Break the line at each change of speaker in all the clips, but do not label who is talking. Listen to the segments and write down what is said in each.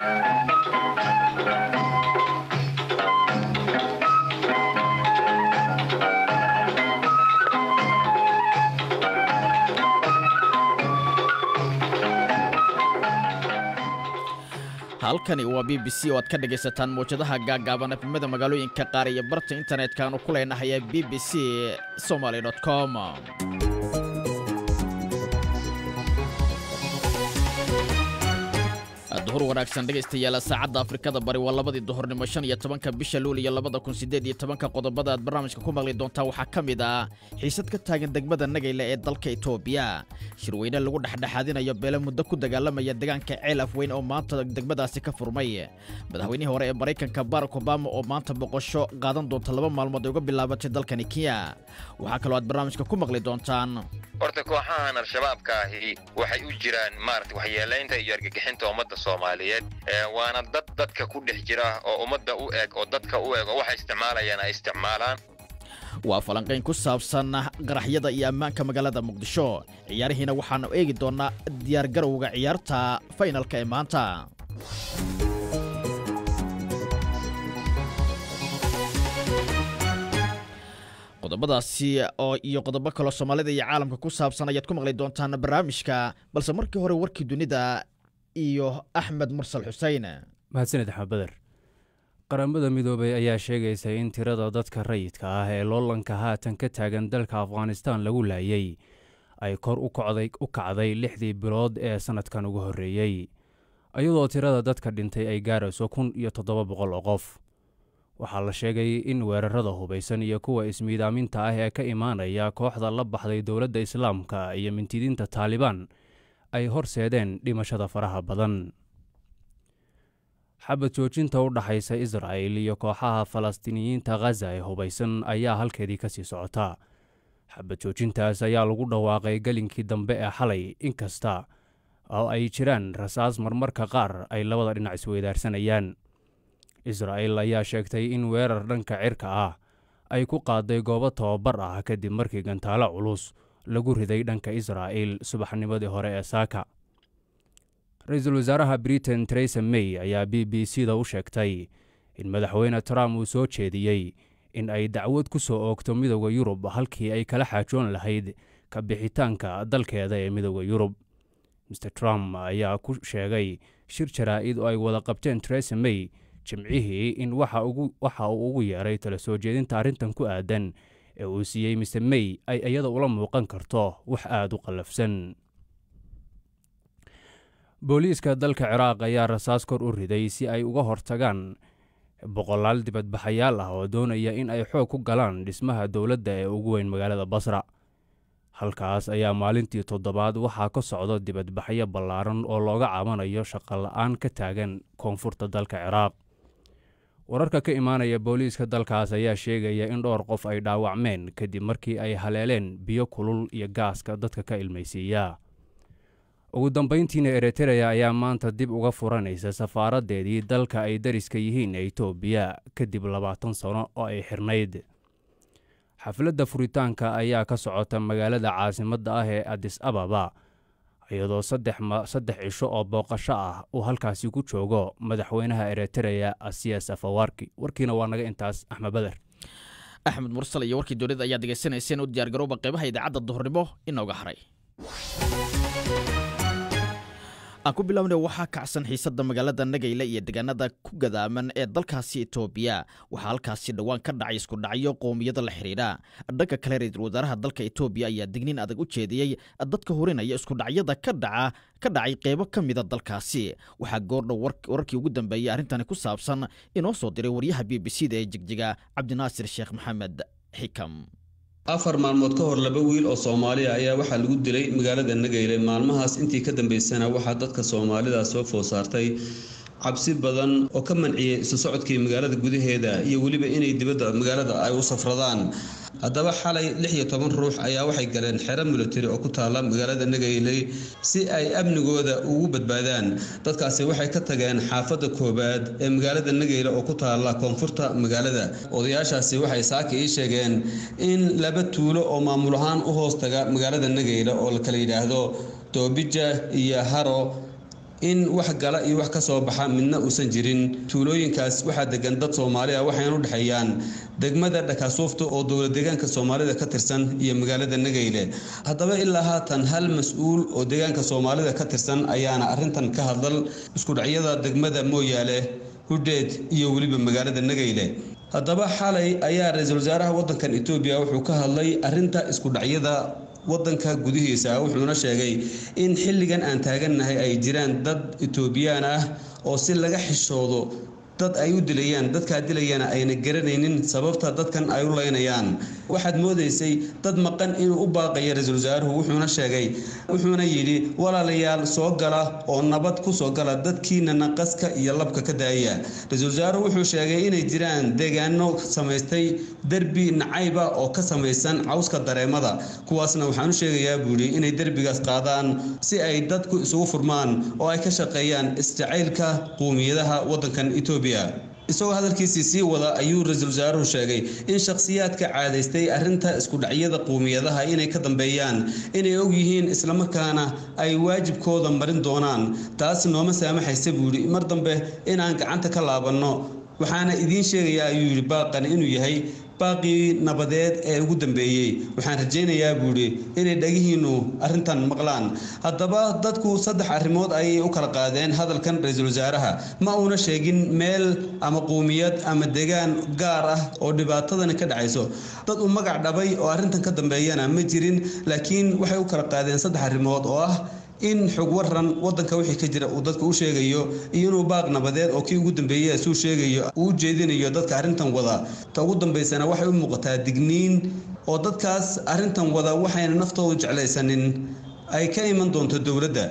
halkani waa b b c oo aad ka dhegaysataan mawjadaha gaaggaaban efimada magaalooyinka qaar iyo barta internetka aanu ku leenahay ee b b c somaly com duhur wanaagsan dhegaystayaal saacadda afrikada bari waa labadii duhurnimo shan iyo tobanka bisha luul iyo labada kun sideed iyo tobanka qodobada aad barnaamijka ku maqli doontaa waxaa ka mid ah xiisad ka taagan degmada nagayle ee dalka etoobiya shirweyne lagu dhexdhexaadinayo beele muddo ku dagaalamaya deegaanka ceel afweyn oo maanta degmadaasi ka furmay madaxweynihii hore ee maraykanka barack obama oo maanta boqosho qaadan doonta laba maalmood ay uga bilaabatay dalkani kenya waxaa kaloo aad barnaamijka ku maqli doontaan
horta kooxahan al-shabaabka ahi waxay u jiraan maarata waxyeelaynta iyo argagixinta ummadda soomaaliyeed waana dad dadka ku dhex jira oo ummadda u eg oo dadka u eg oo waxay isticmaalayaan ay isticmaalaan
waa falanqayn ku saabsan qaraxyada iyo ammaanka magaalada muqdisho ciyaarihiina waxaanu eegi doonnaa diyaargarowga ciyaarta faynalka ee maanta qodobadaasi oo iyo qodobo kaloo soomaalida iyo caalamka ku saabsan ayaad ku maqli doontaan barnaamijka balse markii hore warkii dunida iyo axmed mursal xusein
mahadsaned axmed bader qaramada midoobay ayaa sheegaysa in tirada dadka rayidka ah ee loolanka haatan ka taagan dalka afghanistan lagu laayay ay kor u kacday lixdii bilood ee sannadkan ugu horreeyey iyadoo tirada dadka dhintay ay gaarayso kun iyo toddoba boqol oo qof waxaa la sheegay in weerarada hubaysan iyo kuwa ismiidaaminta ah ee ka imaanaya kooxda la baxday dowladda islaamka iyo mintidiinta taalibaan ay horseedeen dhimashada faraha badan xabad joojinta u dhaxaysa israa'il iyo kooxaha falastiiniyiinta khaza ee hubaysan ayaa halkeedii ka sii socota xabad joojintaas ayaa lagu dhawaaqay gelinkii dambe ee xalay inkasta oo ay jiraan rasaas marmarka qaar ay labada dhinac isweydaarsanayaan israa'il ayaa sheegtay in weerar dhanka cirka ah ay ku qaaday goobo tababar ah kadib markii gantaalo culus lagu riday dhanka israa'il subaxnimadii hore ee saaka ra-iisul wasaaraha britain teresa may ayaa b b c da u sheegtay in madaxweyne trump uu soo jeediyey in ay dacwad ku soo oogto midooda yurub halkii ay kala xaajoon lahayd ka bixitaanka dalkeeda ee midooda yurub mr trump ayaa ku sheegay shir jaraa'id oo ay wada qabteen teresa may jimcihii in waxa uu ugu yeeray tala soo jeedinta arrintan ku aadan ee uu siiyey mr may ay iyada ula muuqan karto wax aada u qallafsan booliiska dalka ciraaq ayaa rasaas kor u riday si ay uga hortagaan boqolaal dibadbaxayaal ah oo doonaya in ay xoog ku galaan dhismaha dowladda ee ugu weyn magaalada basra halkaas ayaa maalintii toddobaad waxaa ka socda dibadbaxyo ballaaran oo looga caabanayo shaqola'aan ka taagan koonfurta dalka ciraaq wararka ka imaanaya booliiska dalkaas ayaa sheegaya in dhowr qof ay dhaawacmeen kadib markii ay haleeleen biyo kulul iyo gaaska dadka ka ilmaysiiya ugu dambayntiina eritereya ayaa maanta dib uga furanaysa safaaraddeedii dalka ay dariska yihiin ee etoobiya kadib labaatan sano oo ay xirnayd xafladda furitaanka ayaa ka socota magaalada caasimadda ah ee adis ababa iyadoo saddex cisho oo booqasho ah uu halkaasi ku joogo madaxweynaha eritereya asiya safawarki warkiina waa naga intaas axmed bader
axmed mursal iyo warkii dowladda ayaa degeysanayseen u diyaargarowba qaybaha idaacadda duhurnimo inooga haray aan ku bilaabna waxaa kacsan xiisadda magaalada nagayle iyo deegaanada ku gadaaman ee dalkaasi etoobiya waxaa halkaasi dhowaan ka dhacay isku dhacyo qowmiyada la xidhiidha dhanka kale ra-iisul wasaaraha dalka etoobiya ayaa digniin adag u jeediyey dadka hurinaya isku dhacyada ka dhaca ka dhacay qeybo ka mida dalkaasi waxaa goordhow wararkii ugu dambeeyey arrintani ku saabsan inoo soo diray waryaha b b c da ee jigjiga cabdinaasir sheekh maxamed xikam
afar maalmood ka hor laba wiil oo soomaaliya ayaa waxaa lagu dilay magaalada nageyle maalmahaas intii ka dambeysana waxaa dadka soomaalida soo food saartay cabsi badan oo ka manciyey isu socodkii magaalada gudaheeda iyo weliba inay dibadda magaalada ay u safradaan haddaba xalay lix iyo toban ruux ayaa waxay galeen xero militari oo ku taalla magaalada nageyley si ay amnigooda ugu badbaadaan dadkaasi waxay ka tageen xaafadda koowaad ee magaalada nageyle oo ku taalla koonfurta magaalada odayaashaasi waxay saaka ii sheegeen in laba tuulo oo maamul ahaan u hoos taga magaalada nageyle oo la kala yidhaahdo doobija iyo haro in wax gala iyo wax ka soo baxa midna uusan jirin tuulooyinkaas waxaa degan dad soomaali ah waxayna u dhexeeyaan degmada dhakaasuufta oo dowla deegaanka soomaalida ka tirsan iyo magaalada nageyle haddaba ilaa haatan hal mas-uul oo deegaanka soomaalida ka tirsan ayaana arrintan ka hadal iskudhacyada degmada mooyaale hudheed iyo weliba magaalada nageyle haddaba xalay ayaa ra-iisul wasaaraha wadankan etoobiya wuxuu ka hadlay arinta iskudhacyada wadanka gudihiisa wuxuuna sheegay in xilligan aan taagannahay ay jiraan dad etoobiyaan ah oo si laga xishoodo dad ay u dilayaan dadkaa dilayana ayna garanaynin sababta dadkan ay u leynayaan waxaad moodaysay dad maqan inuu u baaqaya ra-iisul wasaaruhu wuxuuna sheegay wuxuuna yidhi walaalayaal soo gala oo nabad ku soo gala dadkiina naqaska iyo labka ka daaya ra-iisul wasaaruhu wuxuu sheegay inay jiraan deegaano samaystay derbi nacayba oo ka samaysan cawska dareemada kuwaasna waxaan u sheegayaa buuhi inay derbigaas qaadaan si ay dadku isugu furmaan oo ay ka shaqeeyaan isjacaylka quumiyadaha wadankan etoobiya isagoo hadalkiisii sii wada ayuu ra-iisul wasaaruhu sheegay in shakhsiyaadka caadaystay arrinta iskudhacyada quumiyadaha inay ka dambeeyaan inay og yihiin islamarkaana ay waajibkooda marin doonaan taas nooma saamaxaysa buu yidhi mar dambe inaan gacanta ka laabanno waxaana idiin sheegayaa ayuu yidhi baaqan inuu yahay baaqii nabadeed ee ugu dambeeyey waxaan rajaynayaa buuhi inay dhagihiinnu arrintan maqlaan haddaba dadku saddex arrimood ayay u kala qaadeen hadalkan ra-iisul wasaaraha ma uuna sheegin meel ama quumiyad ama degaan gaar ah oo dhibaatadani ka dhacayso dad u magac dhabay oo arrintan ka dambeeyana ma jirin laakiin waxay u kala qaadeen saddex arrimood oo ah in xog waran wadanka wixii ka jira uu dadka u sheegayo iyo inuu baaq nabadeed oo kii ugu dambeeyey suu sheegayo uu u jeedinayo dadka arrintan wada ta ugu dambaysana waxay u muuqataa digniin oo dadkaas arrintan wada waxayna naftoodu jeclaysanin ay ka iman doonto dowladda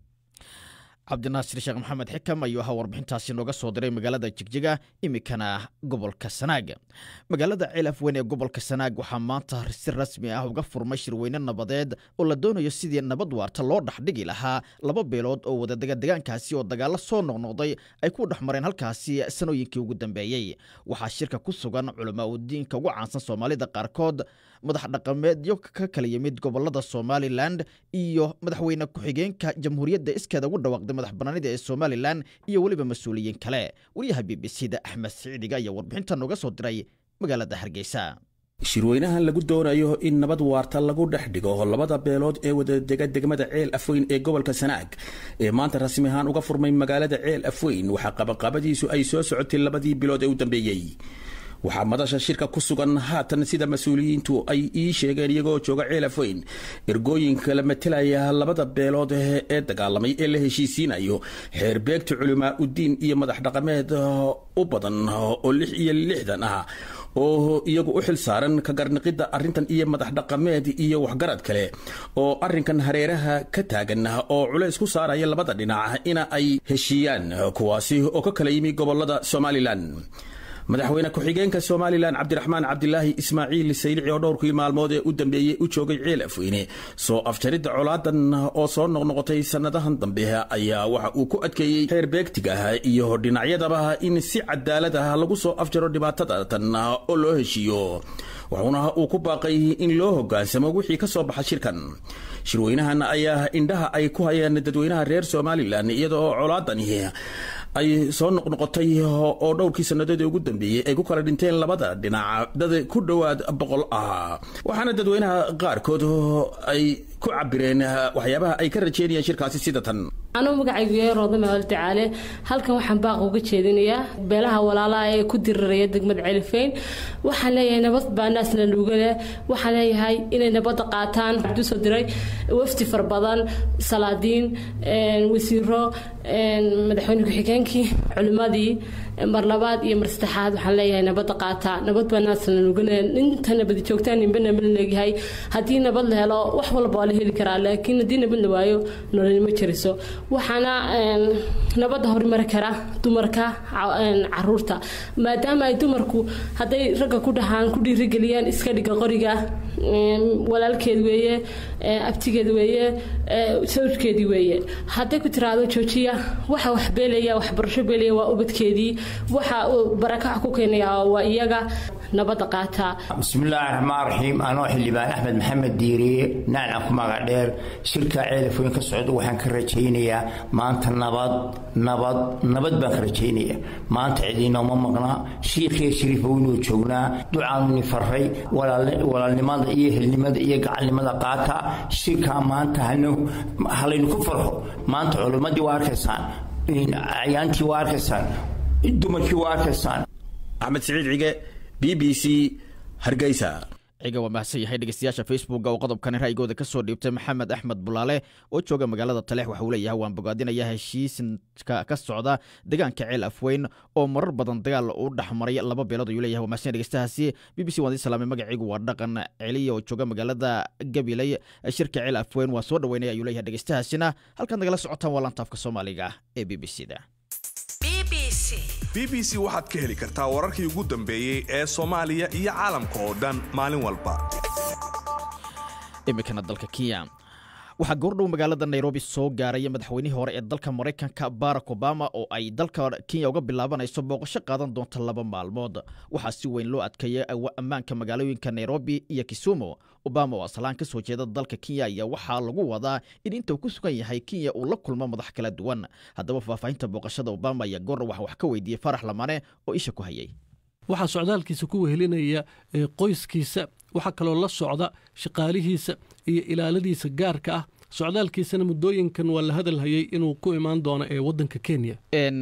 cabdinaasir sheekh maxamed xikam ayuu ahaa warbixintaasi nooga soo diray magaalada jigjiga iminkana gobolka sanaag magaalada cilaf weyn ee gobolka sanaag waxaa maanta si rasmi ah uga furmay shirweyne nabadeed oo la doonayo sidii nabad waarta loo dhexdhigi lahaa laba beelood oo wadadega degaankaasi oo dagaalo soo noqnoqday ay ku dhex mareen halkaasi sanooyinkii ugu dambeeyey waxaa shirka ku sugan culamaa udiinka ugu caansan soomaalida qaarkood madax dhaqameedyo ka kala yimid gobolada somalilan iyo madaxweyne ku-xigeenka jamhuuriyadda iskeeda ugu dhawaaqday madax banaanida ee somalilan iyo weliba mas-uuliyiin kale wariyaha b b c da axmed siciidiga ayaa warbixinta nooga soo diray magaalada hargeysa
shirweynahan lagu doonayo in nabad waarta lagu dhex dhigo labada beelood ee wadadega degmada ceel afweyn ee gobolka sanaag ee maanta rasmi ahaan uga furmay magaalada ceel afweyn waxaa qabaqabadiisu ay soo socotay labadii bilood ee u dambeeyey waxaa madasha shirka ku sugan haatan sida mas-uuliyiintu ay ii sheegeen iyagoo jooga ceel afweyn ergooyinka la matelaya labada beelood ee dagaalamay ee la heshiisiinayo xeerbeegta culimaa udiin iyo madax dhaqameed u badan oo lix iyo lixdan ah oo iyagu u xil saaran ka garniqidda arrintan iyo madax dhaqameed iyo waxgarad kale oo arrinkan hareeraha ka taagan oo culays ku saaraya labada dhinac ina ay heshiiyaan kuwaasi oo ka kala yimi gobolada somalilan madaxweyne ku-xigeenka somalilan cabdiraxmaan cabdilaahi ismaaciil saylici oo dhowrkii maalmood ee u dambeeyey u joogay ceel afweyne soo afjaridda colaadan oo soo noqnoqotay sannadahan dambe ayaa waxa uu ku adkeeyey xeer beegtiga iyo dhinacyadaba in si cadaalad ah lagu soo afjaro dhibaatadatan oo loo heshiiyo wuxuuna uu ku baaqay in loo hogaansamo wixii ka soo baxa shirkan shirweynahan ayaa indhaha ay ku hayeen dadweynaha reer somalilan iyada oo colaadani ay soo noqnoqotay oo dhowrkii sannadoodii ugu dambeeyey ay ku kala dhinteen labada dhinac dad ku dhowaad boqol ah waxaana dadweynaha qaarkood ay ku cabireen waxyaabaha ay ka rajeynayaan shirkaasi sida tan
anuu magacaygu yahay roodame altacaale halkan waxaan baaq uga jeedinayaa beelaha walaalaha ee ku diriraya degmada celifeyn waxaan leeyahay nabad baa naasna lugale waxaan leeyahay inay nabadda qaataan waxaan usoo diray wafdi far badan salaadiin wasiiro madaxweyne ku-xigeenkii culimmadii mar labaad iyo mar saddexaad waxaan leeyahay nabadda qaataa nabad baa naasna lugale inta nabadi joogtaan ninba nabad leegyahay haddii nabad la helo wax walba waa la heli karaa laakiin haddii nabad la waayo nolol ma jiriso waxaana nabadda horumari kara dumarka caruurta maadaama ay dumarku hadday ragga ku dhahaan ku dhiirigeliyaan iska dhiga qoriga walaalkeed weeye abtigeed weeye sawjkeedii weeye hadday ku tiraahdo joojiya waxa wax beelaya waxbarasho beelaya waa ubadkeedii waxa barakac ku keenaya waa iyaga nabadda qaataa
bismillaahi raxmaan raxiim anoo xildhibaan axmed maxamed diiriye nacnac ku magac dheer shirka ceelafooyin ka socda waxaan ka rajaynayaa maanta nabad nabad nabad baan ka rajaynaya maanta cidiinooma maqnaa shiikhiyo shariifa weynuu joognaa ducaanuni faray walaalnimada iyo helnimada iyo gacalnimada qaata shirkaa maanta halaynu ku farxo maanta culimmadii waa arkaysaan acyaantii waa arkaysaan dumarkii waa arkaysaan
axmed siciid cige b b c hargeysa
ciga waa mahadsan yahay dhegeystayaasha facebooka oo qodobkani ra'yigooda ka soo dhiibtay maxamed axmed bulaale oo jooga magaalada taleex waxa uu leeyahay waan bogaadinayaa heshiiska ka socda deegaanka ceel afweyn oo marar badan dagaal u dhexmaray laba beelood ayuu leeyahay waa mahadsan dhegeystahaasi b b c waan idin salaamay magaciigu waa dhaqan celiya oo jooga magaalada gabiley shirka ceel afweyn waa soo dhaweynaya ayuu leeyahay dhegeystahaasina halkaad nagala socotaan waa lantaafka soomaaliga ee b b c da
b b c waxaad ka heli kartaa wararkii ugu dambeeyey ee soomaaliya iyo caalamka oo dhan maalin walba
iminkana dalka kenya waxaa goordhow magaalada nairobi soo gaaraya madaxweynihii hore ee dalka maraykanka barack obama oo ay dalka kenya uga bilaabanayso booqasho qaadan doonta laba maalmood waxaa si weyn loo adkeeyay ammaanka magaalooyinka nairobi iyo kisumu obama oo aslaan ka soo jeeda dalka kenya ayaa waxaa lagu wadaa in inta uu ku sugan yahay kenya uu la kulmo madax kala duwan haddaba faahfaahinta booqashada obama ayaa goordhow waxa wax ka weydiiyey farax lamane oo isha ku hayay
waxaa socdaalkiisa ku wehelinaya qoyskiisa waxaa kaloo la socda shaqaalihiisa iyo ilaaladiisa gaarka ah socdaalkiisana muddooyinkan waa la hadalhayay inuu ku imaan doono ee waddanka kenya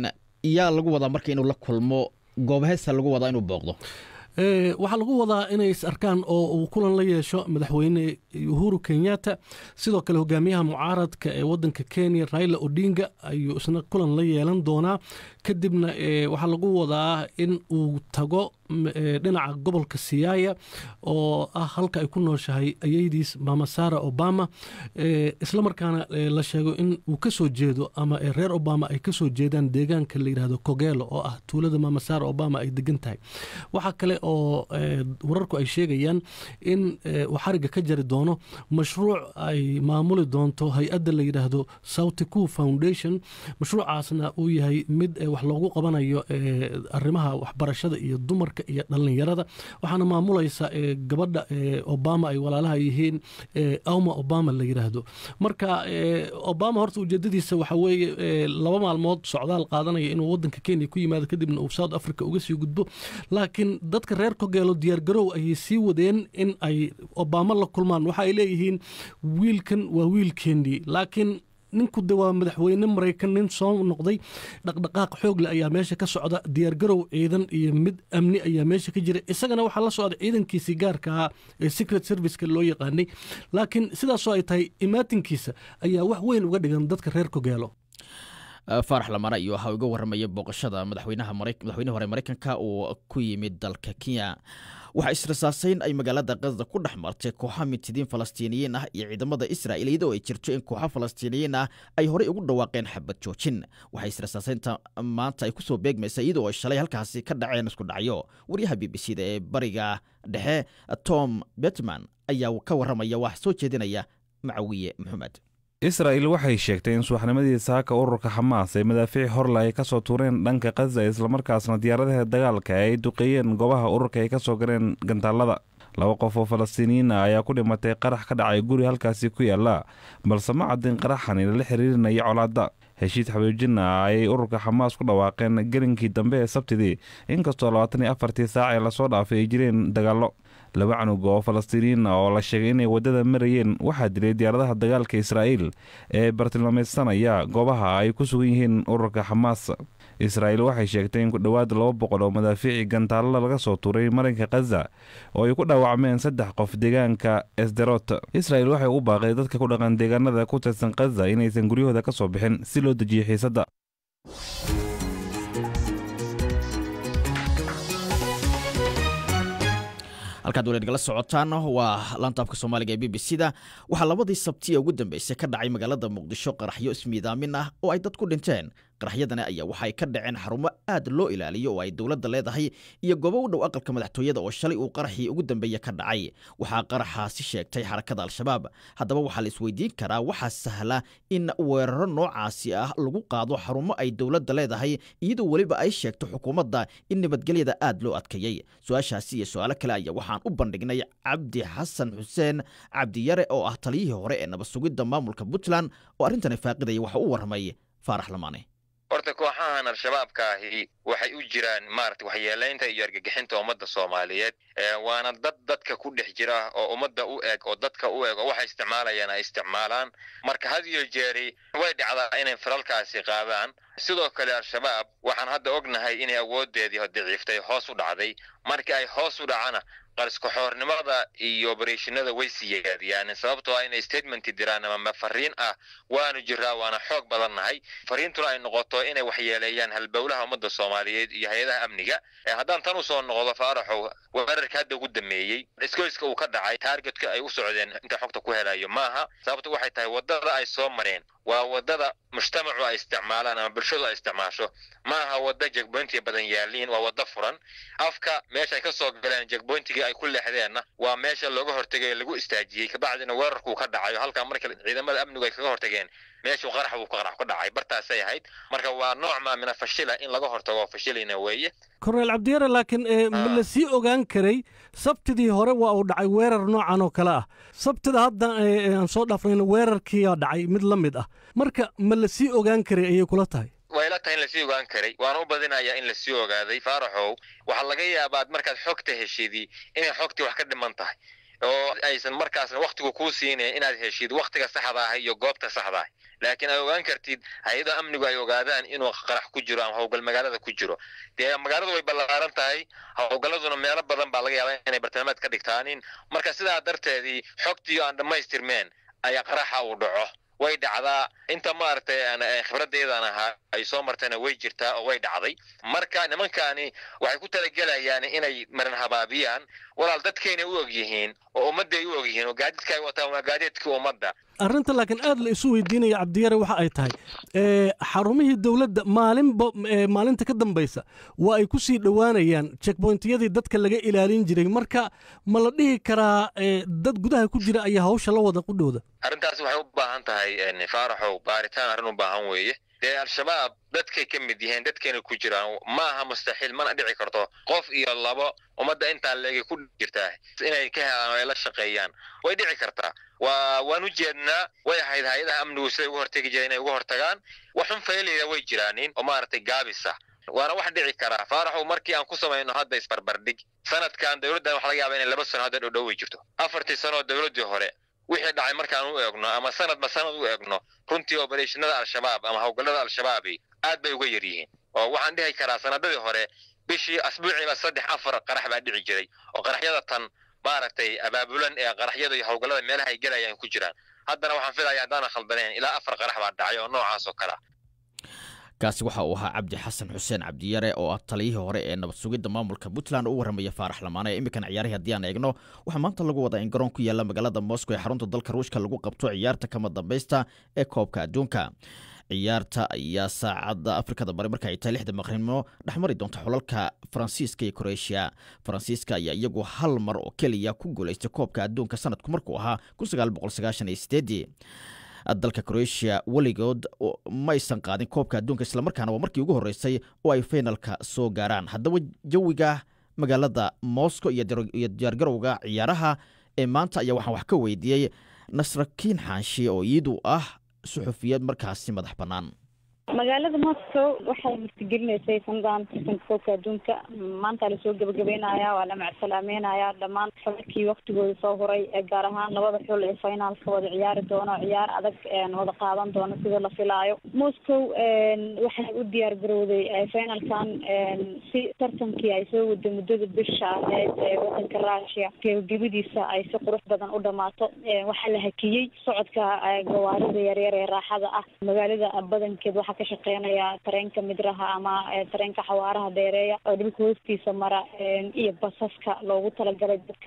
yaa lagu wadaa marka inuu la kulmo goobaheesa lagu wadaa inuu booqdo
waxaa lagu wadaa inay is arkaan oo uu kulan la yeesho madaxweyne uhuru kenyatta sidoo kale hogaamiyaha mucaaradka ee wadanka kenya raila odinga ayuu isna kulan la yeelan doonaa kadibna waxaa lagu wadaa in uu tago dhinaca gobolka siyaaya oo ah halka ay ku nooshahay ayeydiis mama sara obama islamarkaana la sheego in uu ka soo jeedo ama reer obama ay kasoo jeedaan deegaanka la yidhahdo kogelo oo ah tuulada mama sara obama ay degan tahay waxaa kale oo wararku ay sheegayaan in uu xariga ka jari doono mashruuc ay maamuli doonto hay-adda la yidhaahdo southco foundation mashruucaasna uu yahay mid wax loogu qabanayo arrimaha waxbarashada iyo dumarka iyo dhallinyarada waxaana maamulaysa gabadha obama ay walaalaha yihiin awma obama la yidhaahdo marka obama horta ujeedadiisa waxa weeye laba maalmood socdaal qaadanaya inuu wadanka kenya ku yimaado kadibna uu south africa uga sii gudbo laakiin dadka reer kogeelo diyaargarow ayay sii wadeen in ay obama la kulmaan waxa ay leeyihiin wiilkan waa wiilkeennii laakiin ninku de waa madaxweyne maraykan nin soo noqday dhaqdhaqaaq xoogle ayaa meesha ka socda diyaargarow ciidan iyo mid amni ayaa meesha ka jira isagana waxaa la socda ciidankiisii gaarka ahaa ee secret serviceka loo yaqaanay laakiin sidaasoo ay tahay imaatinkiisa ayaa wax weyn uga dhigan dadka reer kogeelo
faarax lamana iyo waxaa uga warramaya booqashada madaxweynaha madaxweyne hore maraykanka uu ku yimid dalka kenya waxaa israsaasayn ay magaalada khaza ku dhex martay kooxa mintidiin falastiiniyiin ah iyo ciidamada israa'il iyadoo ay jirto in kooxa falastiiniyiin ah ay horey ugu dhawaaqeen xabad joojin waxaa israsaasaynta maanta ay kusoo beegmaysa iyadoo ay shalay halkaasi ka dhaceen isku dhacyo waryaha b b c da ee bariga dhexe tom betman ayaa ka warramaya wax soo jeedinaya macawiye maxamed
israa'il waxay sheegtay in subaxnimadii saaka ururka xamaas ay madaafiic horle ay ka soo tuureen dhanka khaza islamarkaasna diyaaradaha dagaalka ay duqeeyeen goobaha ururka ay ka soo galeen gantaallada laba qof oo falastiiniyiin ah ayaa ku dhimatay qarax ka dhacay guri halkaasi ku yaalla balse ma caddin qaraxani lala xiriirinaya colaadda heshiis xabiijin ah ayay ururka xamaas ku dhawaaqeen gelinkii dambe ee sabtidii inkastoo labaatan iyo afartii saac ee lasoo dhaafay ay jireen dagaallo laba canug oo falastiiniyiin ah oo la sheegay inay waddada marayeen waxaa dilay diyaaradaha dagaalka israa'iil ee bartilmaameedsanaya goobaha ay ku sugan yihiin ururka xamaas israa'iil waxay sheegtay in ku dhowaad laba boqol oo madaafiici gantaalla laga soo tuuray marinka khaza oo ay ku dhaawacmeen saddex qof deegaanka esderot israa'il waxay u baaqday dadka ku dhaqan deegaanada ku tirsan khaza inaysan guryahooda ka soo bixin si loo dejiyo xiisadda
halkaad weli nagala socotaan waa laantaafka soomaaliga ee b b c da waxaa labadii sabti ee ugu dambeysay ka dhacay magaalada muqdisho qaraxyo ismiidaamin ah oo ay dad ku dhinteen qaraxyadani ayaa waxay ka dhaceen xarumo aad loo ilaaliyo oo ay dowladda leedahay iyo goobo u dhow aqalka madaxtooyada oo shalay uu qaraxii ugu dambeeye ka dhacay waxaa qaraxaasi sheegtay xarakada al-shabaab haddaba waxaa la isweydiin karaa waxaa sahla in weeraro noocaasi ah lagu qaado xarumo ay dowladda leedahay iyadoo weliba ay sheegto xukuumadda in nabadgelyada aad loo adkeeyey su-aashaasi iyo su-aalo kale ayaa waxaan u bandhignay cabdi xasan xuseen cabdiyare oo ah taliyihii hore ee nabad sugidda maamulka puntland oo arrintani faaqidaya waxa u warramay faarax lamaane
horta kooxahan al-shabaabka ahi waxay u jiraan maarata waxyeelaynta iyo argagixinta ummadda soomaaliyeed waana dad dadka ku dhex jira oo ummadda u eg oo dadka u eg oo waxay isticmaalayaan ay isticmaalaan marka had iyo jeeri way dhacdaa inay falalkaasi qaadaan sidoo kale al-shabaab waxaan hadda ognahay inay awoodeedii daciiftay hoos u dhacday markii ay hoos u dhacana qarskaxoornimada iyo obereshinada way siyaadiyaan sababtoo ah inay statement diraan ama fariin ah waanu jiraa waana xoog badannahay fariintuna ay noqoto inay waxyeeleeyaan halbowlaha ummadda soomaaliyeed iyo hay-adaha amniga haddaan tan usoo noqdo faaraxow weerarka hadda ugu dameeyey iskoyska uu ka dhacay taargetka ay u socdeen inta xogta ku helayo maaha sababto waxay tahay wadada ay soo mareen waa wadada mujtamacu ay isticmaalaan ama bulshadu ay isticmaasho ma aha wada jegboyntiga badan yaaliin waa wada furan afka meesha ay ka soo galeen jegboyntigii ay ku leexdeenna waa meesha looga hortegay lagu istaajiyey kabacdina weerarkuu ka dhacayo halkaa marka ciidamada amnigu ay kaga hortageen meeshuu qarax buu qarax ku dhacay bartaasay ahayd marka waa nooc maa mina fashila in laga hortago fashilayna weeye
korneel cabdiyare laakiin ma la sii ogaan karay sabtidii hore waa uu dhacay weerar noocan oo kale ah sabtida hadda aan soo dhaafnayna weerarkiiyaa dhacay mid la mid ah marka ma la sii ogaan karay ayay kula tahay
way la tahay in lasii ogaan karay waana u badinayaa in lasii ogaaday faaraxow waxaa laga yaabaa markaad xogta heshidii inay xogtii wax ka dhiman tahay oo aysan markaasna waktigu kuu siinayn inaad heshid waktiga saxda ah iyo goobta saxda ah laakiin ay ogaan kartid hay-ada amnigu ay ogaadaan inuu qarax ku jiro ama howlgal magaalada ku jiro dee magaaladu way ballaaran tahay howlgalladuna meelo badan baa laga yaabaa inay bartilmaameed ka dhigtaanin marka sidaa darteedii xogtii aan dhammaystirmeen ayaa qaraxa uu dhaco way dhacdaa inta maaragtay khibradaydan ahaa ay soo martayna way jirtaa oo way dhacday marka nimankaani waxay ku talagelayaan inay maran habaabiyaan walaal dadkaynay u og yihiin oo ummadday u og yihiin oo gaadiidka ay wataan waa gaadiidkii ummadda
arrinta laakiin aad la isu weydiinaya cabdiyare waxa ay tahay xarumihii dowladda maalinba maalinta ka dambaysa waa ay ku sii dhowaanayaan jekboyntiyadii dadka laga ilaalin jiray marka ma la dhihi karaa dad gudaha ku jira ayaa hawsha la wada qudhowda
arrintaasi waxay u baahan tahay faaraxow baaritaan arrin u baahan weeye dee al-shabaab dadkay ka mid yihiin dadkayna ku jiraan ma aha mustaxiil mana dhici karto qof iyo labo ummadda intaa leegay ku jirtaa inay ka helaan oo ay la shaqeeyaan way dhici kartaa waa waan u jeednaa way ahayd hay-adaha amnigu siday uga hortegi jireen inay uga hortagaan waxun faylaya way jiraanin oo maaragtay gaabisa waana wax dhici karaa faaraxow markii aan ku samayno hadda isbarbardhig sanadkan dowladdan waxa laga yaaba inay laba sano hadda dhodhowi jirto afartii sanoo dowladdii hore wixii dhacay markaan u eegno ama sanadba sanad u eegno runtii obereshinada al-shabaab ama howlgallada al-shabaabi aad bay uga yar yihiin oo waxaan dhihi karaa sanadadii hore bishii asbuuciiba saddex afar qarax baa dhici jiray oo qaraxyada tan maaragtay abaabulan ee qaraxyada iyo howlgallada meelaha ay gelayaan ku jiraan haddana waxaan filaya haddaanan khaldanayn ilaa afar qarax baa dhacay oo noocaas oo kale ah
kaasi waxa uu ahaa cabdi xasan xuseen cabdiyare oo ah taliyihii hore ee nabad sugidda maamulka puntland u warramaya faarax lamaane ee imminkan ciyaarihii haddii aan eegno waxaa maanta lagu wadaa in garoon ku yaalla magaalada moscow ee xarunta dalka ruushka lagu qabto ciyaarta kama dambaysta ee koobka adduunka ciyaarta ayaa saacadda afrikada bari marka ay tahay lixda maqribnimo dhexmari doonta xulalka faransiiska iyo kroeshia faransiiska ayaa iyagu hal mar oo keliya ku guulaystay koobka adduunka sanadku markuu ahaa dalka kroeshia weligood maysan qaadin koobka adduunka islamarkaana waa markii ugu horreysay oo ay faynalka soo gaaraan haddaba jawiga magaalada moscow iyo diyaargarowga ciyaaraha ee maanta ayaa waxaan wax ka weydiiyey nasrakiin xaanshe oo iyadu ah suxufiyad markaasi madax bannaan
magaalada moscow waxay martigelineysay sanadaan tartanka koobka adduunka maanta lasoo gebagabeynaya waa la macsalaameynaya dhammaan xulalkii waktigooda soo huray gaar ahaan labada xul ee finaalka wada ciyaari doono ciyaar adag wada qaadan doono sida la filaayo moscow waxay u diyaar garowday finalkan si tartankii ay soo waday muddada bisha aheyd ee wadanka russia gebagabadiisa ay si qurux badan u dhamaato waxaa la hakiyey socodka gawaarida yaryar ee raaxada ah magaalada badankeed waxaa ka shaqeynaya tareenka midraha ama tareenka xawaaraha dheereeya oo dhulka hoostiisa mara iyo basaska loogu talagalay dadka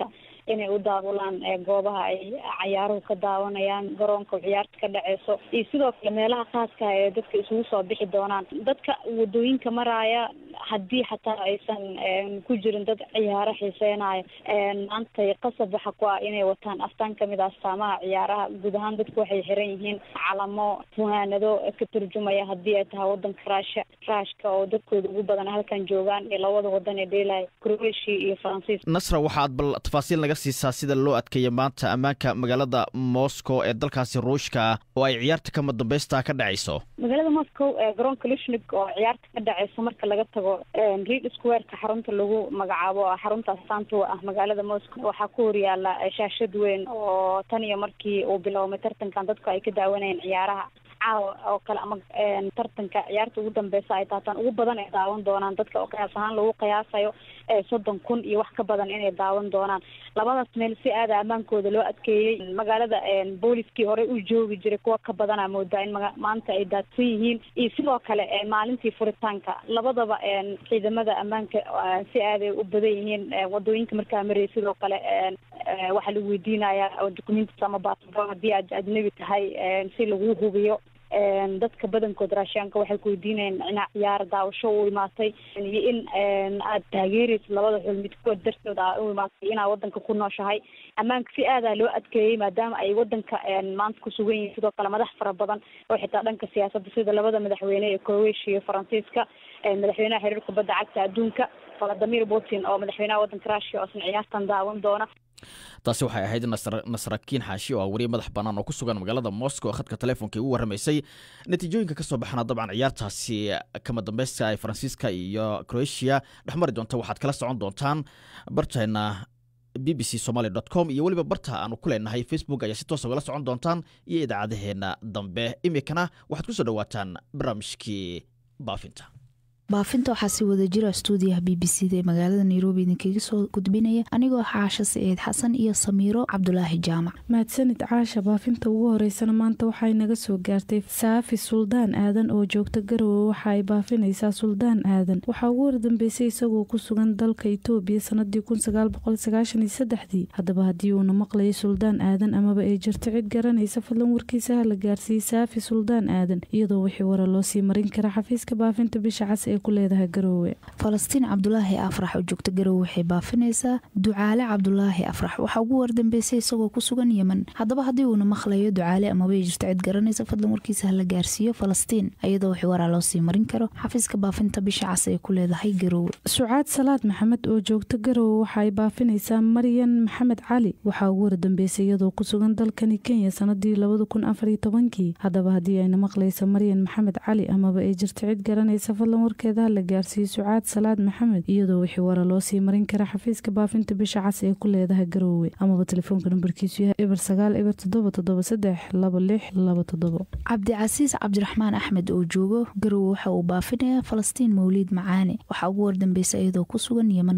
inay u daabulaan goobaha ay cayaaruhu ka daawanayaan garoonka ciyaarta ka dhaceyso iyo sidoo kale meelaha khaaska ee dadka isugu soo bixi doonaan dadka wadooyinka maraaya haddii xataa aysan ku jirin dad ciyaaro xiiseynayo maanta qasab waxa ku ah inay wataan astaan kamid ah astaamaha ciyaaraha guud ahaan dadku waxay xiran yihiin calamo fuhaanado ka turjumaya haddii ay tahay wadanka raasha raashka oo dadkooda ugu badan halkan joogaan iyo labada wadan ee dheelaya croatia iyo faransiis
nasra waxaad bal tafaasiil naga siisaa sida loo adkeeya maanta ammaanka magaalada moscow ee dalkaasi ruushka oo ay ciyaarta kama dambaysta ka dhacayso
magaalada moscow ee garoonka lushnig oo ciyaarta ka dhaceyso marka laga tago reed squareka xarunta lagu magacaabo xarunta astaanta ah magaalada moscow waxaa ku horyaala shaashad weyn oo tan iyo markii uu biloomay tartankan dadku ay ka daawanayeen ciyaaraha caawa oo kale ama tartanka ciyaarta ugu dambeysa ay taataan ugu badan ay daawan doonaan dadka oo qiyaas ahaan lagu qiyaasayo soddon kun iyo wax ka badan inay daawan doonaan labadaas meel si aada ammaankooda loo adkeeyey magaalada booliskii horey u joogi jiray kuwa ka badana moodaa in maanta ay daadsan yihiin iyo sidoo kale maalintii furitaanka labadaba ciidamada ammaanka si aaday u badan yihiin wadooyinka markaa marayay sidoo kale waxaa lagu weydiinayaa documentis ama baasabor haddii aad ajnabi tahay si lagu hubiyo dadka badankood raashiyaanka waxay ku weydiinayeen inaa ciyaar daawasho u imaatay iyo in aad taageeraysid labada xul midkood dartood aa u imaatay inaad wadanka ku nooshahay ammaanka si aadaa loo adkeeyey maadaama ay wadanka maanta ku sugan yihiin sidoo kale madax fara badan oo xitaa dhanka siyaasadda sida labada madaxweyne ee croatia iyo faransiiska madaxweynaha xiriirka badda cagta adduunka valadimir putin oo madaxweynaha wadanka rushia oo isna ciyaartan daawan doona
taasi waxay ahayd nasrakiin xaashi oo ah weriye madax bannaan oo ku sugan magaalada moscow khadka telefoonka ugu warramaysay natiijooyinka ka soo baxana dabcan ciyaartaasi kama dambeyska ee faransiiska iyo croatia dhexmari doonta waxaad kala socon doontaan barteena b b c somaly dot com iyo weliba barta aanu ku leenahay facebook ayaa si toos ugala socon doontaan iyo idaacadaheena dambe iminkana waxaad ku soo dhowaataan barnaamijkii baafinta
baafinta waxaa si wada jira stuudiyaha b b c da ee magaalada nairobi idinkaga soo gudbinaya anigoo caasha saciid xasan iyo samiiro cabdulaahi jaamac
mahadsanid caasha baafinta ugu horeysana maanta waxay naga soo gaartay saafi suldaan aadan oo joogta garowe waxa ay baafinaysaa suldaan aadan waxaa ugu wardambeysay isagoo ku sugan dalka itoobiya sanadii kunsagaalboqolsagaashaniysaddexdii haddaba haddii uuna maqlayay suldaan aadan amaba ay jirto cid garanaysa fadlan warkiisa ha la gaarsiiyey saafi suldaan aadan iyadoo wixii wara loo sii marin kara xafiiska baafinta bisha cas ku leedahay garoowe
falastiin cabdulaahi afrax oo joogta garowe waxay baafinaysaa ducaale cabdulaahi afrax waxaa ugu wardambeysay isagoo ku sugan yemen haddaba haddii uuna maqlayo ducaale amabay jirto cid garanaysa fadlan warkiisa hala gaarsiiyo falastiin iyadoo wixii waraa loo sii marin karo xafiiska baafinta bisha cas ay ku leedahay garoowe
sucaad salaad maxamed oo joogta garowe waxaay baafinaysaa maryan maxamed cali waxaa ugu wardambeysay iyadoo ku sugan dalkani kenya sanadii labada kun afariyo tobankii haddaba haddii ayna maqlaysa maryan maxamed cali amaba ay jirto cid garanaysa fadlan warkeeda la gaarsiiyey sucaad salaad maxamed iyadoo wixii wara loo sii marin kara xafiiska baafinta bisha cas ee ku leedahay garoowe amaba telefoonka nambarkiisu yahay eber sagaal eber toddoba toddoba saddex laba lix laba toddobo
cabdicasiis cabdiraxmaan axmed oo joogo garowe waxa uu baafinayaa falastiin mawliid macaane waxaa ugu wardambeysay iyadoo ku sugan yeman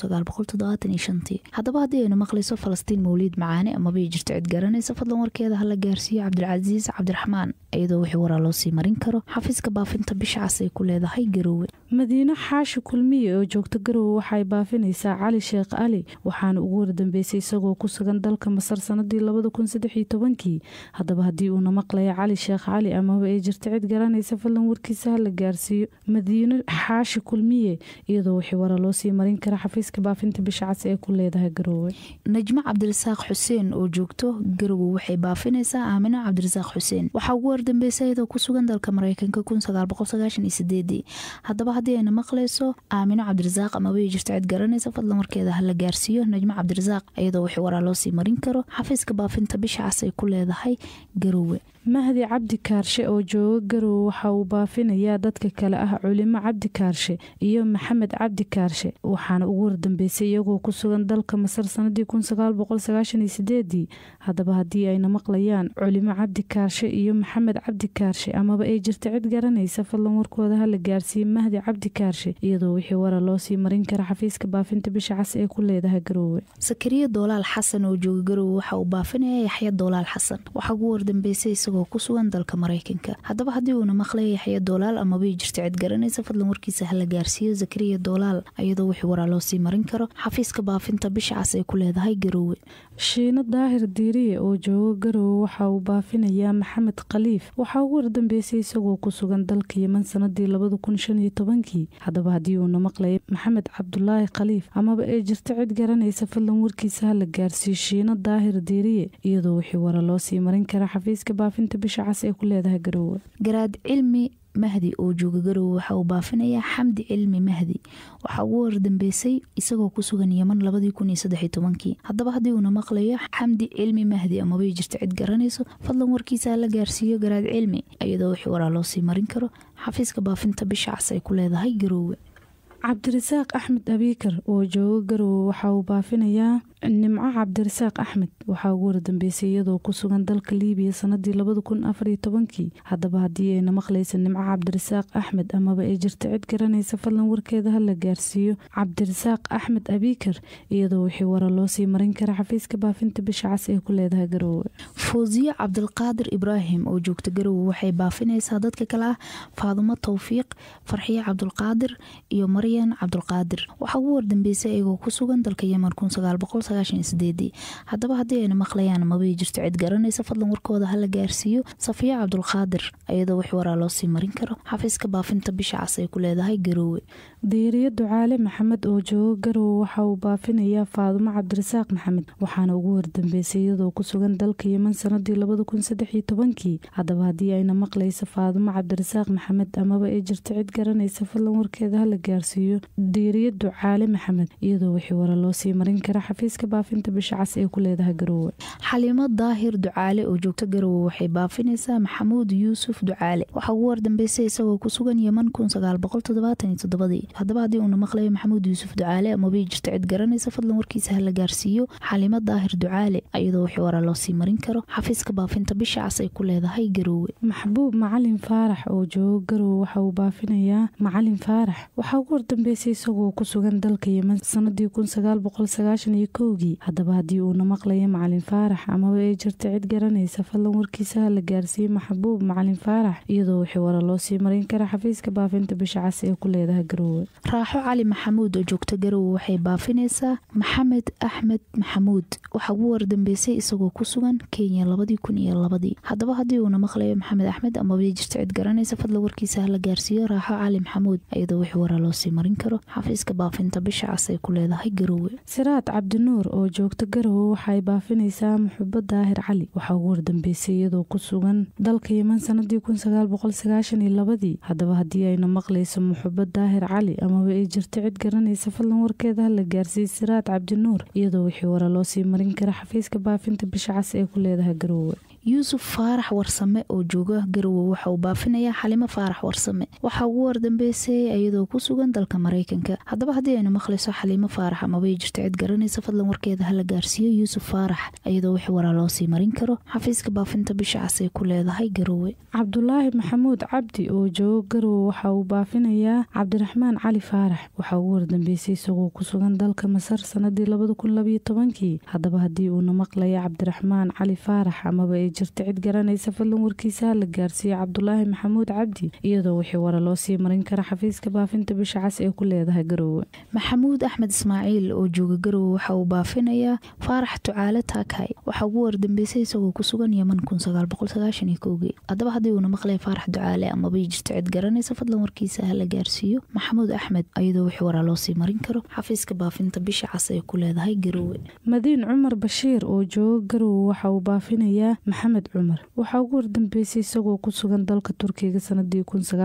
haddaba haddii aynu maqlayso falastiin mawliid macaane amabay jirto cid garanaysa fadlan warkeeda hala gaarsiiyo cabdilcasiis cabdiraxmaan iyadoo wixii waraa loo sii marin karo xafiiska baafinta bisha cas ay ku leedahay garowe
madiine xaashi kulmiye oo joogta garowe waxaay baafinaysaa cali sheekh ali waxaana ugu wardambeysay isagoo ku sugan dalka masar sanadii labada kun saddex iyo tobankii haddaba haddii uuna maqlaya cali sheekh cali amaba ay jirto cid garanaysa fadlan warkiisa ha la gaarsiiyo madiine xaashi kulmiye iyadoo wixii wara loo sii marin kara xafiiska baafinta bisha cas ee ku leedahay garoowe
najmo cabdirasaaq xuseen oo joogto garowe waxay baafinaysaa aamino cabdirasaaq xuseen waxaa ugu wardambeysay iyadoo ku sugan dalka mareykanka haddaba haddii ayna maqlayso aamino cabdirasaaq amabay jirto cid garanaysa fadlan warkeeda hala gaarsiiyo najmo cabdirasaaq iyadoo wixii waraa loo sii marin karo xafiiska baafinta bisha cas ay ku leedahay garowe
mahdi cabdi kaarshe oo jooga garowe waxa uu baafinayaa dadka kale ah culimo cabdi kaarshe iyo maxamed cabdi kaarshe waxaana ugu wardambeysay iyagoo ku sugan dalka masar sanadii kunsagaalboqolsagaashaniyosideedii haddaba haddii ayna maqlayaan culimo cabdi kaarshe iyo maxamed cabdi kaarshe amaba ay jirta cid garanaysa fadlan warkooda hala gaarsiiyey mahdi cabdi kaarshe iyadoo wixii wara loo sii marin kara xafiiska baafinta bisha cas ee ku leedahay garoowe
sakariya doolaal xasan oo jooga garowe waxa uu baafinayaa yaxya doolaal xasan waxaa ugu wardambeysay isagoo isagoo ku sugan dalka maraykanka haddaba haddii uuna maqlaya yaxya doolaal amabay jirta cid garanaysa fadlan warkiisa hala gaarsiiyo zakariya doolaal iyadoo wixii waraa loo sii marin karo xafiiska baafinta bisha cas ay ku leedahay garoowe
shiino daahir diiriye oo joogo garowe waxa uu baafinayaa maxamed khaliif waxaa ugu wardambeysay isagoo ku sugan dalka yeman sanadii labada kun shan iyo tobankii haddaba haddii uuna maqlaya maxamed cabdulaahi khaliif amaba ay jirto cid garanaysa fadlan warkiisa hala gaarsiiyo shiino daahir diiriye iyadoo wixii wara loo sii marin kara xafiiska baafinta bisha cas ee ku leedahay garowe
garaad cilmi mahdi oo jooga garowe waxa uu baafinayaa xamdi cilmi mahdi waxaa ugu wardambeysay isagoo ku sugan yeman labadii kun iyo saddex iyo tobankii haddaba haddii uuna maqlayo xamdi cilmi mahdi amabay jirto cid garanayso fadlan warkiisa hala gaarsiiyo garaad cilmi iyadoo wixii waraa loo sii marin karo xafiiska baafinta bisha cas ay ku leedahay garowe
cabdirasaaq axmed abiikar oo joogo garowe waxa uu baafinayaa nimco cabdirasaaq axmed waxaa ugu wardambeysay iyadoo ku sugan dalka liibiya sanadii labada kun afariyo tobankii haddaba haddii ayna maqlaysa nimco cabdirasaaq axmed amaba ay jirta cid garanaysa fadlan warkeeda hala gaarsiiyo cabdirasaaq axmed abiikar iyadoo wixii wara loo sii marin kara xafiiska baafinta bisha cas ee ku leedahay garowe
fawsiye cabdilqaadir ibraahim oo joogta garowe waxay baafinaysaa dadka kale ah faadumo towfiiq farxiye cabdulqaadir iyo maryan cabdulqaadir waxaa ugu wardambeysay iyagoo ku sugan dalka yeman haddaba haddii ayna maqlayaan mabay jirto cid garanaysa fadlan warkooda hala gaarsiiyo safiya cabdulqaadir iyadoo wix waraa loo sii marin karo xafiiska baafinta bisha cas ay ku leedahay garoowe
diiriyo ducaale maxamed oo joogo garowe waxa uu baafinayaa faadumo cabdirasaaq maxamed waxaana ugu wardambeysay iyadoo ku sugan dalka yeman sanadii labada kun saddex iyo tobankii haddaba haddii ayna maqlaysa faadumo cabdirasaaq maxamed amaba ay jirto cid garanaysa fadlan warkeeda hala gaarsiiyo diiriyo ducaale maxamed iyadoo wixii wara loo sii marin kara xafiiska baafinta bisha cas ee ku leedahay garowe
xaliimo daahir ducaale oo joogta garowe waxay baafinaysaa maxamuud yuusuf ducaale waxaa ugu wardambeysay isagoo ku sugan yeman haddaba haddii uuna maqlayo maxamuud yuusuf ducaale amabay jirto cid garanaysa fadlan warkiisa hala gaarsiiyo xaliimo daahir ducaale iyadoo wixii waraa loo sii marin karo xafiiska baafinta bisha cas ay ku leedahay garowe
maxbuub macalin faarax oo joogo garowe waxa uu baafinayaa macalin faarax waxaa ugu wardambeysay isagoo ku sugan dalka yeman sanadii kowgii haddaba haddii uuna maqlayo macalin faarax amaba ay jirta cid garanaysa fadlan warkiisa hala gaarsiiyo maxbuub macalin faarax iyadoo wixii wara loo sii marin kara xafiiska baafinta bisha cas ee ku leedahay garowe
raaxo cali maxamuud oo joogta garowe waxay baafinaysaa maxamed axmed maxamuud waxaa ugu wardambeysay isagoo ku sugan kenya labadii kun iyo labadii haddaba haddii uuna maqlayo maxamed axmed amaba ay jirta cid garanaysa fadlan warkiisa hala gaarsiiyo raaxo cali maxamuud iyadoo wixii waraa loo sii marin karo xafiiska baafinta bisha cas ay ku leedahay garowe
siraad cabdinuur oo joogta garowe waxay baafinaysaa muxubo daahir cali waxaa ugu wardambeysay iyadoo ku sugan dalka yeman sanadii labadii haddaba haddii ayna maqlayso muxubo daahir cali amaba ay jirto cid garanaysa fadlan warkeeda hala gaarsiiyo siraad cabdinuur iyadoo wixii wara loo sii marin kara xafiiska baafinta bisha cas ee ku leedahay garowe
yuusuf faarax warsame oo jooga garowe waxa uu baafinayaa xalimo faarax warsame waxaa ugu wardambeysay iyadoo ku sugan dalka maraykanka haddaba haddii aynu maqlayso xaliimo faarax amabay jirto cid garanaysa fadlan warkeeda hala gaarsiiyo yuusuf faarax iyadoo wix waraa loo sii marin karo xafiiska baafinta bisha cas ay ku leedahay garowe
cabdulaahi maxamuud cabdi oo joogo garowe waxa uu baafinayaa cabdiraxmaan cali faarax waxaa ugu wardambeysay isagoo ku sugan dalka masar sanadii labada kun labayo tobankii haddaba haddii uuna maqlaya cabdiraxmaan cali faarax amaba ay jirta cid garanaysa fadlan warkiisa hala gaarsiiyo cabdulaahi maxamuud cabdi iyadoo wixii wara loo sii marin kara xafiiska baafinta bisha cas ee ku leedahay garowe
maxamuud axmed ismaaciil oo jooga garowe waxa uu baafinayaa faarax ducaale taakay waxaa ugu wardambeysay isagoo ku sugan yeman haddaba haddii uuna maqlaya faarax ducaale amabay jirto cid garanaysa fadlan warkiisa hala gaarsiiyo maxamuud axmed iyadoo wixii waraa loo sii marin karo xafiiska baafinta bisha cas ay ku leedahay garowe
madiin cumar bashiir oo joogo garowe waxa uu baafinayaa maxamed cumar waxaa ugu wardambeysay isagoo ku sugan dalka turkiga sanadii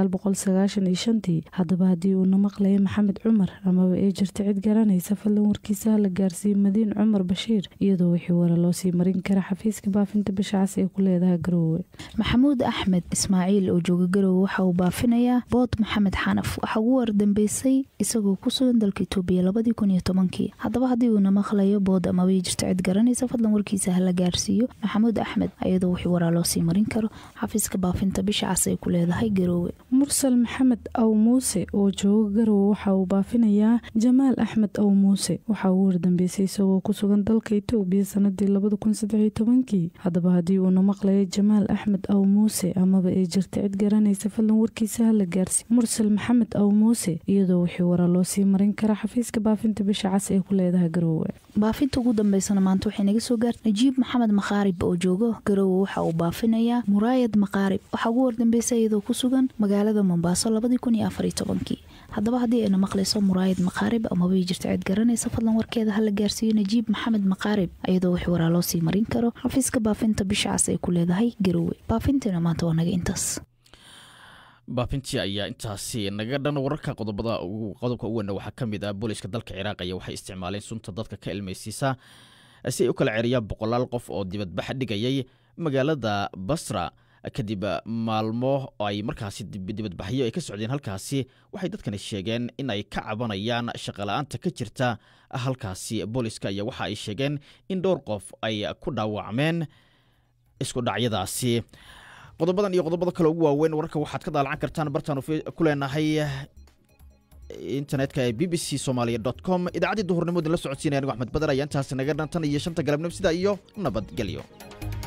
tii haddaba haddii uuna maqlaya maxamed cumar amaba ay jirta cid garanaysa fadlan warkiisa hala gaarsiiyo madiin cumar bashiir iyadoo wixii wara loo sii marin kara xafiiska baafinta bisha cas ee ku leedahay garowe
maxamuud axmed ismaaciil oo jooga garowe waxa uu baafinayaa bood maxamed xanaf waxaa ugu wardambeysay isagoo ku sugan dalka itoobiya labadii kun iyo tobankii haddaba haddii uuna maqlayo bood amabay jirto cid garanaysa fadlan warkiisa hala gaarsiiyo maxamuud axmed iyadoo wixii waraa loo sii marin karo xafiiska baafinta bisha cas ay ku leedahay garoowe
mursal maxamed aw muuse oo jooga garowe waxa uu baafinayaa jamaal axmed aw muuse waxa uu wardambeysay isagoo ku sugan dalka itoobiya sanadii labada kun saddex iyo tobankii haddaba haddii uuna maqlayo jamaal axmed aw muuse amaba ay jirta cid garanaysa fadlan warkiisa hala gaarsi mursal maxamed aw muuse iyadoo wixii waraa loo sii marin kara xafiiska baafinta bisha cas ee ku leedahay garoowe
baafinta ugu dambeysana maanta waxay naga soo gaartay najiib maxamed makhaarib oo joogo garoowe waxa uu baafinayaa muraayad makhaarib waxaa ugu wardambeysay iyadoo ku sugan magaalada mombaaso labadii kun iyo afar iyo tobankii haddaba haddii ayna maqlayso muraayad makhaarib amabay jirta cid garanaysa fadlan warkeeda hala gaarsiiyo najiib maxamed makhaarib iyadoo wix waraa loo sii marin karo xafiiska baafinta bisha cas ay ku leedahay garoowe baafintiina maanta waa naga intaas
baafintii ayaa intaasi naga dhan wararka qodobada qodobka u weyna waxaa ka mid ah booliska dalka ciraaq ayaa waxay isticmaaleen sunta dadka ka ilmaysiisa si ay u kala ceriyaan boqolaal qof oo dibadbax dhigayay magaalada basra kadib maalmo ay markaasi dibadbaxyo ay ka socdeen halkaasi waxay dadkani sheegeen in ay ka cabanayaan shaqala-aanta ka jirta halkaasi booliska ayaa waxa ay sheegeen in dhowr qof ay ku dhaawacmeen isku dhacyadaasi qodobadan iyo qodobada kale ugu waaweyn wararka waxaad ka daalacan kartaan bartaanu ku leenahay internetka ee b b c somalia dot com idaacaddii duhurnimo idin la socodsiinaya anigo axmed badar ayaa intaasi naga dhan tan iyo shanta galabnimo sidaa iyo nabadgelyo